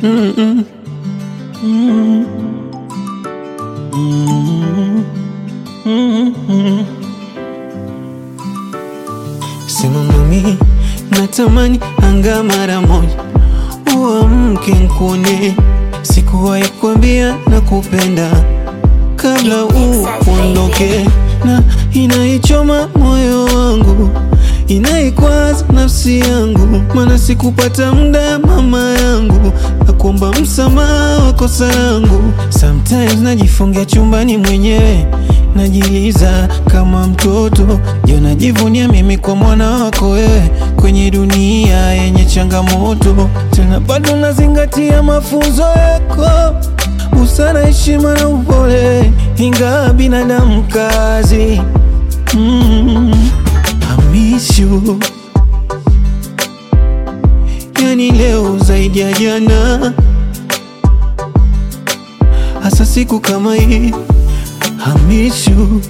Mm-mm. Mm. Mm. Mm. Sema mami, natamani anga mara moja uamke nkuone, sikuwahi kuambia na kupenda kabla uondoke, na inaichoma moyo wangu, inaikwaza nafsi yangu, maana sikupata muda mama yangu, na kuomba msamaha wa kosa langu. Sometimes najifungia chumbani mwenyewe, najiliza kama mtoto, je, najivunia mimi kwa mwana wako wewe, kwenye dunia yenye changamoto, tena bado nazingatia mafunzo yako busara, heshima na upole, ingawa binadamu kazi. Mm, I miss you. Yani leo zaidi ya jana, hasa siku kama hii. I miss you.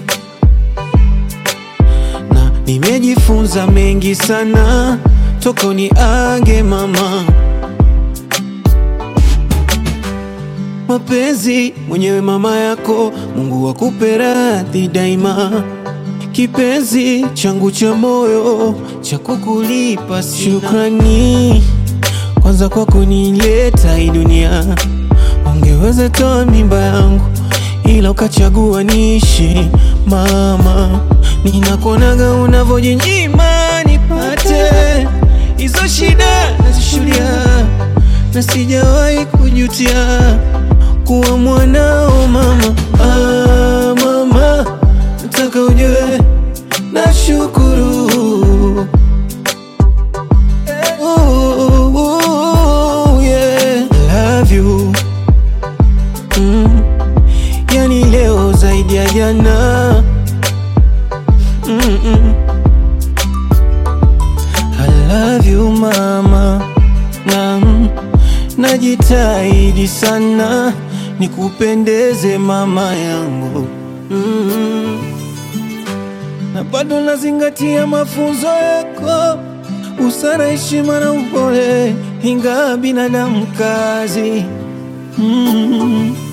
Na nimejifunza mengi sana toka uniage mama mapenzi mwenyewe mama yako, Mungu akupe radhi daima, kipenzi changu cha moyo cha kukulipa sina. Shukrani kwanza kwa kunileta hii dunia, ungeweza toa mimba yangu ila ukachagua niishi. Mama, ninakuonaga unavyojinyima nipate hizo shida nazishuhudia, na sijawahi kujutia kuwa mwanao mama. Ah, mama, nataka ujue nashukuru. Oh, oh, yeah. Love you. Mm. Yani leo zaidi ya jana Mm-mm. I love you mama na mm, najitahidi sana nikupendeze mama yangu mm. na bado nazingatia mafunzo yako, busara, heshima na upole, ingawa binadamu kazi mm.